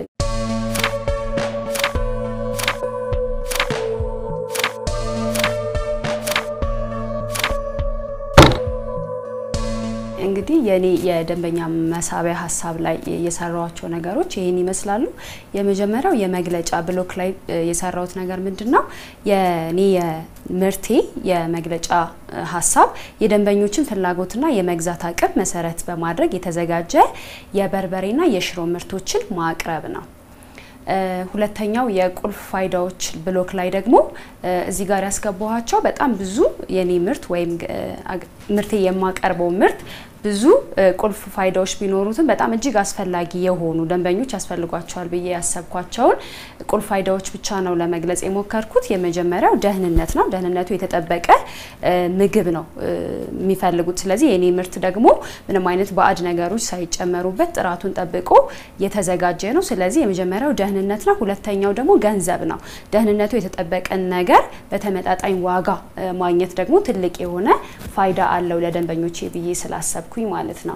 እንግዲህ የኔ የደንበኛ መሳቢያ ሀሳብ ላይ የሰራዋቸው ነገሮች ይህን ይመስላሉ። የመጀመሪያው የመግለጫ ብሎክ ላይ የሰራሁት ነገር ምንድን ነው? የኔ የምርቴ የመግለጫ ሀሳብ የደንበኞችን ፍላጎትና የመግዛት አቅም መሰረት በማድረግ የተዘጋጀ የበርበሬና የሽሮ ምርቶችን ማቅረብ ነው። ሁለተኛው የቁልፍ ፋይዳዎች ብሎክ ላይ ደግሞ እዚህ ጋር ያስገባኋቸው በጣም ብዙ የኔ ምርት ወይም ምርቴ የማቀርበው ምርት ብዙ ቁልፍ ፋይዳዎች ቢኖሩትም በጣም እጅግ አስፈላጊ የሆኑ ደንበኞች ያስፈልጓቸዋል ብዬ ያሰብኳቸውን ቁልፍ ፋይዳዎች ብቻ ነው ለመግለጽ የሞከርኩት። የመጀመሪያው ደህንነት ነው። ደህንነቱ የተጠበቀ ምግብ ነው የሚፈልጉት። ስለዚህ የኔ ምርት ደግሞ ምንም አይነት ባዕድ ነገሮች ሳይጨመሩበት ጥራቱን ጠብቆ የተዘጋጀ ነው። ስለዚህ የመጀመሪያው ደህንነት ነው። ሁለተኛው ደግሞ ገንዘብ ነው። ደህንነቱ የተጠበቀን ነገር በተመጣጣኝ ዋጋ ማግኘት ደግሞ ትልቅ የሆነ ፋይዳ አለው ለደንበኞቼ ብዬ ስላሰብኩኝ ማለት ነው።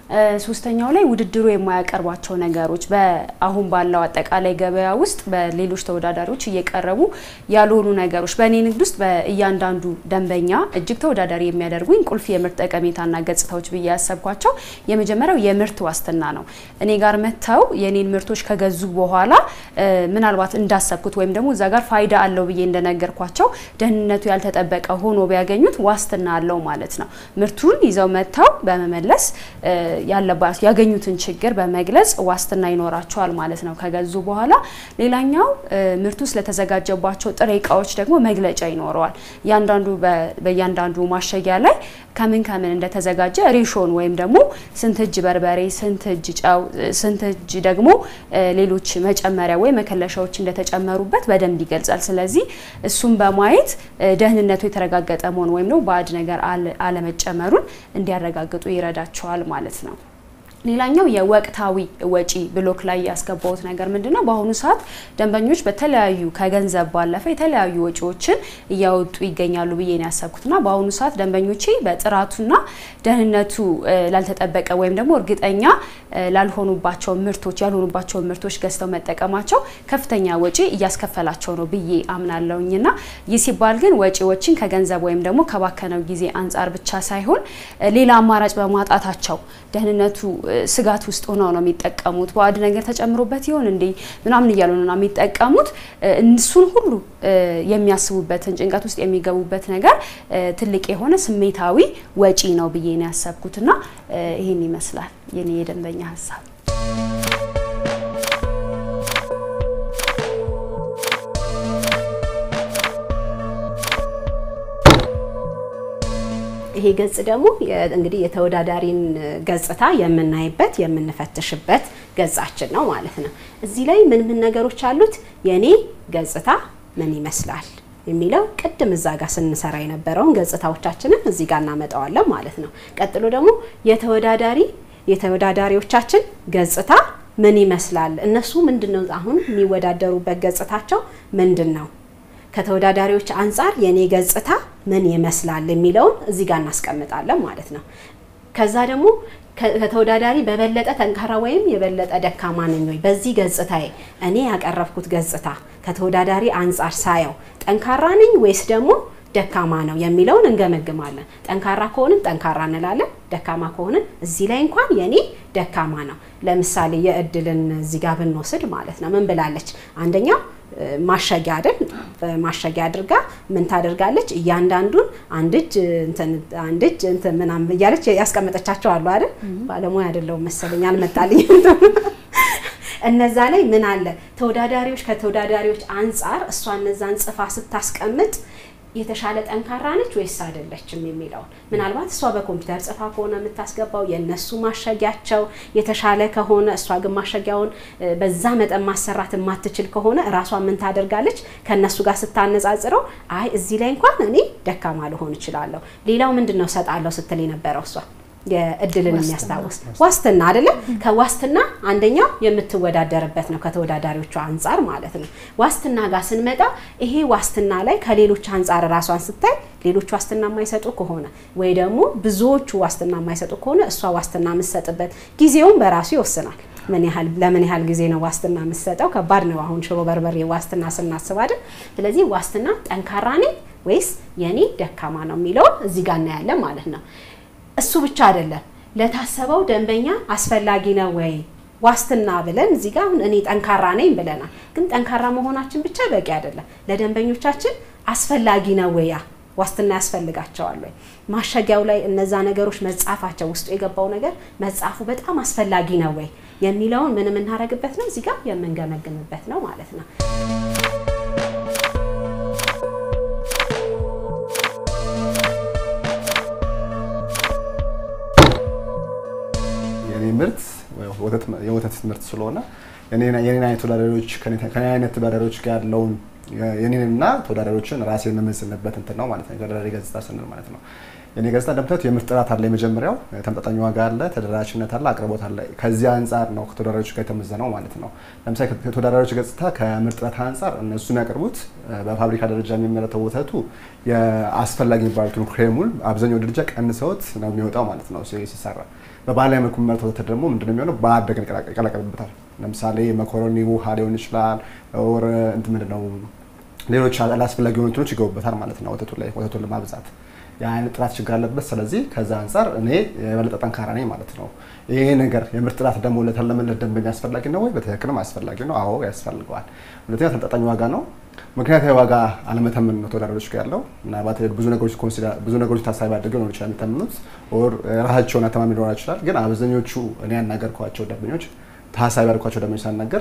ሶስተኛው ላይ ውድድሩ የማያቀርባቸው ነገሮች በአሁን ባለው አጠቃላይ ገበያ ውስጥ በሌሎች ተወዳዳሪዎች እየቀረቡ ያልሆኑ ነገሮች በእኔ ንግድ ውስጥ በእያንዳንዱ ደንበኛ እጅግ ተወዳዳሪ የሚያደርጉኝ ቁልፍ የምርት ጠቀሜታና ገጽታዎች ብዬ ያሰብኳቸው የመጀመሪያው የምርት ዋስትና ነው። እኔ ጋር መጥተው የኔን ምርቶች ከገዙ በኋላ ምናልባት እንዳሰብኩት ወይም ደግሞ እዛ ጋር ፋይዳ አለው ብዬ እንደነገርኳቸው ደህንነቱ ያልተጠበቀ ሆኖ ቢያገኙት ዋስትና አለው ማለት ነው። ምርቱን ይዘው መጥተው በመመለስ ያለባት ያገኙትን ችግር በመግለጽ ዋስትና ይኖራቸዋል ማለት ነው ከገዙ በኋላ። ሌላኛው ምርቱ ስለተዘጋጀባቸው ጥሬ እቃዎች ደግሞ መግለጫ ይኖረዋል። እያንዳንዱ በእያንዳንዱ ማሸጊያ ላይ ከምን ከምን እንደተዘጋጀ ሬሾን ወይም ደግሞ ስንት እጅ በርበሬ፣ ስንት እጅ ጨው፣ ስንት እጅ ደግሞ ሌሎች መጨመሪያ ወይም መከለሻዎች እንደተጨመሩበት በደንብ ይገልጻል። ስለዚህ እሱም በማየት ደህንነቱ የተረጋገጠ መሆን ወይም ደግሞ ባዕድ ነገር አለመጨመሩን እንዲያረጋግጡ ይረዳቸዋል ማለት ነው። ሌላኛው የወቅታዊ ወጪ ብሎክ ላይ ያስገባውት ነገር ምንድን ነው? በአሁኑ ሰዓት ደንበኞች በተለያዩ ከገንዘብ ባለፈ የተለያዩ ወጪዎችን እያወጡ ይገኛሉ ብዬ ነው ያሰብኩትና በአሁኑ ሰዓት ደንበኞቼ በጥራቱና ደህንነቱ ላልተጠበቀ ወይም ደግሞ እርግጠኛ ላልሆኑባቸው ምርቶች ያልሆኑባቸው ምርቶች ገዝተው መጠቀማቸው ከፍተኛ ወጪ እያስከፈላቸው ነው ብዬ አምናለሁኝና ይህ ሲባል ግን ወጪዎችን ከገንዘብ ወይም ደግሞ ከባከነው ጊዜ አንጻር ብቻ ሳይሆን ሌላ አማራጭ በማጣታቸው ደህንነቱ ስጋት ውስጥ ሆነው ነው የሚጠቀሙት። ባዕድ ነገር ተጨምሮበት ይሆን እንዴ ምናምን እያሉ ነው የሚጠቀሙት። እሱን ሁሉ የሚያስቡበትን ጭንቀት ውስጥ የሚገቡበት ነገር ትልቅ የሆነ ስሜታዊ ወጪ ነው ብዬ ነው ያሰብኩትና ይህን ይመስላል የኔ የደንበኛ ሀሳብ። ይሄ ገጽ ደግሞ እንግዲህ የተወዳዳሪን ገጽታ የምናይበት የምንፈትሽበት ገጻችን ነው ማለት ነው። እዚህ ላይ ምን ምን ነገሮች አሉት? የኔ ገጽታ ምን ይመስላል የሚለው ቅድም እዛ ጋር ስንሰራ የነበረውን ገጽታዎቻችንን እዚህ ጋር እናመጣዋለን ማለት ነው። ቀጥሎ ደግሞ የተወዳዳሪ የተወዳዳሪዎቻችን ገጽታ ምን ይመስላል? እነሱ ምንድን ነው አሁን የሚወዳደሩበት ገጽታቸው ምንድን ነው? ከተወዳዳሪዎች አንጻር የኔ ገጽታ ምን ይመስላል የሚለውን እዚህ ጋር እናስቀምጣለን ማለት ነው። ከዛ ደግሞ ከተወዳዳሪ በበለጠ ጠንካራ ወይም የበለጠ ደካማ ነኝ ወይ? በዚህ ገጽታዬ እኔ ያቀረብኩት ገጽታ ከተወዳዳሪ አንጻር ሳየው ጠንካራ ነኝ ወይስ ደግሞ ደካማ ነው የሚለውን እንገመግማለን። ጠንካራ ከሆንን ጠንካራ እንላለን። ደካማ ከሆንን እዚህ ላይ እንኳን የኔ ደካማ ነው። ለምሳሌ የእድልን እዚህ ጋር ብንወስድ ማለት ነው ምን ብላለች? አንደኛው ማሸጊያ አይደል? በማሸጊያ አድርጋ ምን ታደርጋለች? እያንዳንዱን አንድ እጅ እንትን አንድ እጅ እንትን ምናምን እያለች ያስቀመጠቻቸው አሉ አይደል? ባለሙያ አይደለሁም መሰለኝ አልመጣልኝም። እነዛ ላይ ምን አለ ተወዳዳሪዎች ከተወዳዳሪዎች አንጻር እሷ እነዛን ጽፋ ስታስቀምጥ የተሻለ ጠንካራ ነች ወይስ አይደለችም የሚለውን ምናልባት እሷ በኮምፒውተር ጽፋ ከሆነ የምታስገባው የእነሱ ማሸጊያቸው የተሻለ ከሆነ እሷ ግን ማሸጊያውን በዛ መጠን ማሰራት የማትችል ከሆነ እራሷ ምን ታደርጋለች? ከእነሱ ጋር ስታነጻጽረው አይ እዚህ ላይ እንኳን እኔ ደካማ ልሆን እችላለሁ። ሌላው ምንድን ነው ሰጣለሁ ስትል የነበረው እሷ የእድልን የሚያስታውስ ዋስትና አይደለ? ከዋስትና አንደኛው የምትወዳደርበት ነው ከተወዳዳሪዎቿ አንጻር ማለት ነው። ዋስትና ጋር ስንመጣ ይሄ ዋስትና ላይ ከሌሎች አንጻር ራሷን ስታይ ሌሎች ዋስትና የማይሰጡ ከሆነ ወይ ደግሞ ብዙዎቹ ዋስትና የማይሰጡ ከሆነ እሷ ዋስትና የምትሰጥበት ጊዜውን በራሱ ይወስናል። ምን ያህል ለምን ያህል ጊዜ ነው ዋስትና የምትሰጠው? ከባድ ነው። አሁን ሽሮ በርበሬ ዋስትና ስናስብ አይደል? ስለዚህ ዋስትና ጠንካራ ነኝ ወይስ የኔ ደካማ ነው የሚለውን እዚህ ጋር እናያለን ማለት ነው። እሱ ብቻ አይደለም፣ ለታሰበው ደንበኛ አስፈላጊ ነው ወይ ዋስትና ብለን እዚህ ጋር አሁን እኔ ጠንካራ ነኝ ብለናል። ግን ጠንካራ መሆናችን ብቻ በቂ አይደለም። ለደንበኞቻችን አስፈላጊ ነው ወይ ያ ዋስትና ያስፈልጋቸዋል ወይ? ማሸጊያው ላይ እነዛ ነገሮች መጻፋቸው ውስጡ የገባው ነገር መጻፉ በጣም አስፈላጊ ነው ወይ የሚለውን ምን የምናደርግበት ነው እዚህ ጋር የምንገመግምበት ነው ማለት ነው። የኔ ምርት የወተት ምርት ስለሆነ የኔን አይነት ተወዳዳሪዎች ከኔ አይነት ተወዳዳሪዎች ጋር ያለውን የኔንና ተወዳዳሪዎችን ራሴን የምመዝንበት እንትን ነው ማለት ነው። የተወዳዳሪ ገጽታ ስንል ማለት ነው። የኔ ገጽታ እንደምታዩት የምርት ጥራት አለ። የመጀመሪያው ተመጣጣኝ ዋጋ አለ፣ ተደራሽነት አለ፣ አቅርቦት አለ። ከዚህ አንጻር ነው ከተወዳዳሪዎች ጋር የተመዘነው ማለት ነው። ለምሳሌ ከተወዳዳሪዎች ገጽታ ከምርት ጥራት አንጻር እነሱ የሚያቀርቡት በፋብሪካ ደረጃ የሚመረተው ወተቱ የአስፈላጊ የሚባሉትን ክሬሙን አብዛኛው ደረጃ ቀንሰውት ነው የሚወጣው ማለት ነው ሲሰራ። በባህላዊ መልኩ የሚመረተው ወተት ደግሞ ምንድነው የሚሆነው? በአደገ ይቀላቀልበታል። ለምሳሌ መኮረኒ ውሃ ሊሆን ይችላል፣ ኦር እንትን ምንድነው ሌሎች አላስፈላጊ የሆኑ እንትኖች ይገቡበታል ማለት ነው ወተቱ ላይ ወተቱን ለማብዛት የአይነት ጥራት ችግር አለበት። ስለዚህ ከዛ አንጻር እኔ የበለጠ ጠንካራ ነኝ ማለት ነው። ይሄ ነገር የምርት ጥራት ደግሞ ለተለመለት ደንበኛ አስፈላጊ ነው ወይ? በትክክልም አስፈላጊ ነው። አዎ ያስፈልገዋል። ሁለተኛ ተመጣጣኝ ዋጋ ነው። ምክንያታዊ ዋጋ አለመተመን ነው ተወዳዳሪዎች ጋር ያለው። ምናልባት ብዙ ነገሮች ብዙ ነገሮች ታሳቢ አድርገው ሊሆን ይችላል የሚተምኑት፣ ኦር ራሳቸውን አተማሚ ሊሆን ይችላል። ግን አብዛኞቹ እኔ ያናገርኳቸው ደንበኞች ታሳቢ ያደርኳቸው ደንበኞች ሳናገር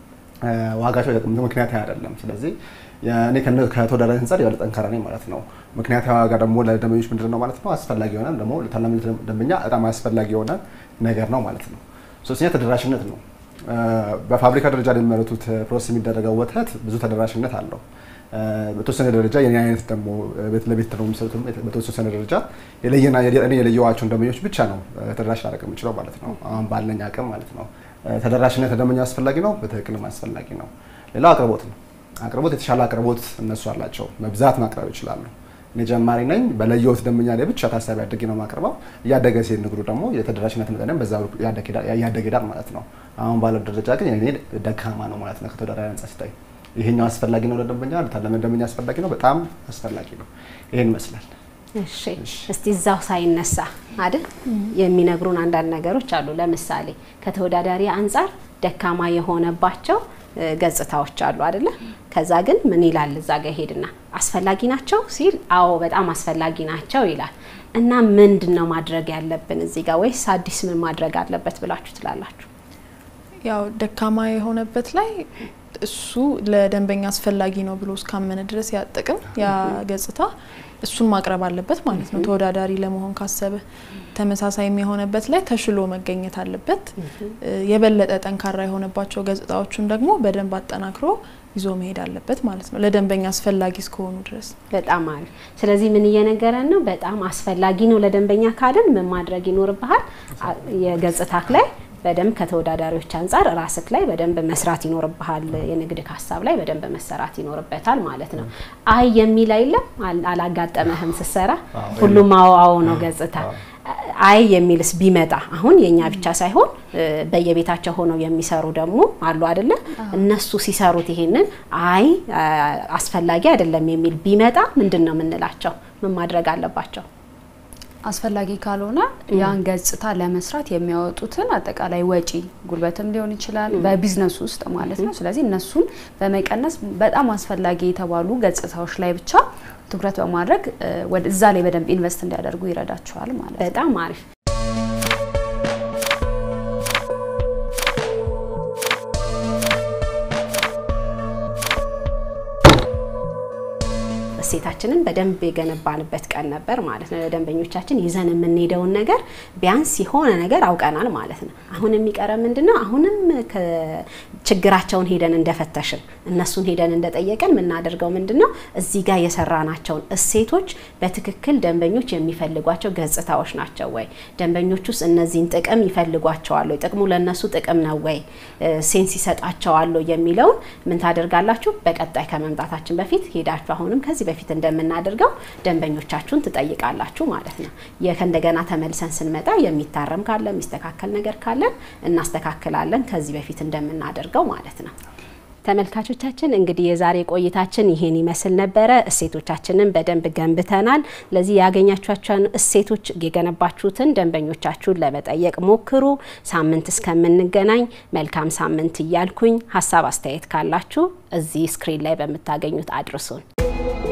ዋጋቸው ምክንያታዊ አይደለም። ስለዚህ እኔ ከተወዳዳሪ አንጻር የበለጠ ጠንካራ ነኝ ማለት ነው። ምክንያታዊ ዋጋ ደግሞ ለደንበኞች ምንድን ነው ማለት ነው አስፈላጊ የሆነ ደግሞ ለታላሚ ደንበኛ በጣም አስፈላጊ የሆነ ነገር ነው ማለት ነው። ሶስተኛ ተደራሽነት ነው። በፋብሪካ ደረጃ የሚመረቱት ፕሮሰስ የሚደረገው ወተት ብዙ ተደራሽነት አለው። በተወሰነ ደረጃ የኔ አይነት ደግሞ ቤት ለቤት ነው የሚሰሩት። በተወሰነ ደረጃ የለየና እኔ የለየዋቸውን ደንበኞች ብቻ ነው ተደራሽ ላደርግ የምችለው ማለት ነው። አሁን ባለኝ አቅም ማለት ነው። ተደራሽነት ለደንበኛ አስፈላጊ ነው፣ በትክክልም አስፈላጊ ነው። ሌላው አቅርቦት ነው። አቅርቦት የተሻለ አቅርቦት እነሱ አላቸው፣ መብዛት ማቅረብ ይችላሉ። እኔ ጀማሪ ነኝ። በለየሁት ደንበኛ ላይ ብቻ ታሳቢ አድርጌ ነው ማቅረበው። እያደገ ሲሄድ ንግዱ ደግሞ የተደራሽነት መጠንም በዛ እያደገ ሄዳል ማለት ነው። አሁን ባለው ደረጃ ግን የኔ ደካማ ነው ማለት ነው ከተወዳዳሪ አንጻር ሲታይ። ይሄኛው አስፈላጊ ነው ለደንበኛ፣ ለታለመ ደንበኛ አስፈላጊ ነው፣ በጣም አስፈላጊ ነው። ይሄን ይመስላል። እሺ እስቲ እዛው ሳይነሳ አይደል የሚነግሩን አንዳንድ ነገሮች አሉ። ለምሳሌ ከተወዳዳሪ አንጻር ደካማ የሆነባቸው ገጽታዎች አሉ አይደለ? ከዛ ግን ምን ይላል እዛ ጋር ሄድና አስፈላጊ ናቸው ሲል አዎ በጣም አስፈላጊ ናቸው ይላል። እና ምንድን ነው ማድረግ ያለብን እዚህ ጋር ወይስ አዲስ ምን ማድረግ አለበት ብላችሁ ትላላችሁ? ያው ደካማ የሆነበት ላይ እሱ ለደንበኛ አስፈላጊ ነው ብሎ እስካመነ ድረስ ያ ጥቅም ያ ገጽታ እሱን ማቅረብ አለበት ማለት ነው። ተወዳዳሪ ለመሆን ካሰበ ተመሳሳይ የሆነበት ላይ ተሽሎ መገኘት አለበት። የበለጠ ጠንካራ የሆነባቸው ገጽታዎቹን ደግሞ በደንብ አጠናክሮ ይዞ መሄድ አለበት ማለት ነው፣ ለደንበኛ አስፈላጊ እስከሆኑ ድረስ። በጣም አሪፍ። ስለዚህ ምን እየነገረን ነው? በጣም አስፈላጊ ነው ለደንበኛ ካልን ምን ማድረግ ይኖርብሃል? የገጽታክ ላይ በደንብ ከተወዳዳሪዎች አንጻር ራስክ ላይ በደንብ መስራት ይኖርብሃል። የንግድ ሀሳብ ላይ በደንብ መሰራት ይኖርበታል ማለት ነው። አይ የሚል አይለም አላጋጠመህም ስትሰራ? ሁሉም አዎ አዎ ነው ገጽታ። አይ የሚልስ ቢመጣ አሁን የኛ ብቻ ሳይሆን በየቤታቸው ሆነው የሚሰሩ ደግሞ አሉ አይደለ? እነሱ ሲሰሩት ይሄንን አይ አስፈላጊ አይደለም የሚል ቢመጣ ምንድን ነው የምንላቸው? ምን ማድረግ አለባቸው? አስፈላጊ ካልሆነ ያን ገጽታ ለመስራት የሚያወጡትን አጠቃላይ ወጪ ጉልበትም ሊሆን ይችላል በቢዝነሱ ውስጥ ማለት ነው። ስለዚህ እነሱን በመቀነስ በጣም አስፈላጊ የተባሉ ገጽታዎች ላይ ብቻ ትኩረት በማድረግ እዛ ላይ በደንብ ኢንቨስት እንዲያደርጉ ይረዳቸዋል ማለት ነው። በጣም አሪፍ። እሴታችንን በደንብ የገነባንበት ቀን ነበር ማለት ነው። ለደንበኞቻችን ይዘን የምንሄደውን ነገር ቢያንስ የሆነ ነገር አውቀናል ማለት ነው። አሁን የሚቀረ ምንድን ነው? አሁንም ችግራቸውን ሄደን እንደፈተሽን እነሱን ሄደን እንደጠየቀን የምናደርገው ምንድን ነው? እዚህ ጋር የሰራናቸውን እሴቶች በትክክል ደንበኞች የሚፈልጓቸው ገጽታዎች ናቸው ወይ? ደንበኞች ውስጥ እነዚህን ጥቅም ይፈልጓቸዋል ወይ? ጥቅሙ ለእነሱ ጥቅም ነው ወይ? ሴንስ ይሰጣቸዋል የሚለውን ምን ታደርጋላችሁ? በቀጣይ ከመምጣታችን በፊት ሄዳችሁ አሁንም ከዚህ በፊት እንደምናደርገው ደንበኞቻችሁን ትጠይቃላችሁ ማለት ነው። ከእንደገና ተመልሰን ስንመጣ የሚታረም ካለ የሚስተካከል ነገር ካለን እናስተካክላለን ከዚህ በፊት እንደምናደርገው ማለት ነው። ተመልካቾቻችን እንግዲህ የዛሬ ቆይታችን ይሄን ይመስል ነበረ። እሴቶቻችንን በደንብ ገንብተናል። ለዚህ ያገኛችኋቸውን እሴቶች የገነባችሁትን ደንበኞቻችሁን ለመጠየቅ ሞክሩ። ሳምንት እስከምንገናኝ መልካም ሳምንት እያልኩኝ ሀሳብ አስተያየት ካላችሁ እዚህ ስክሪን ላይ በምታገኙት አድርሱን።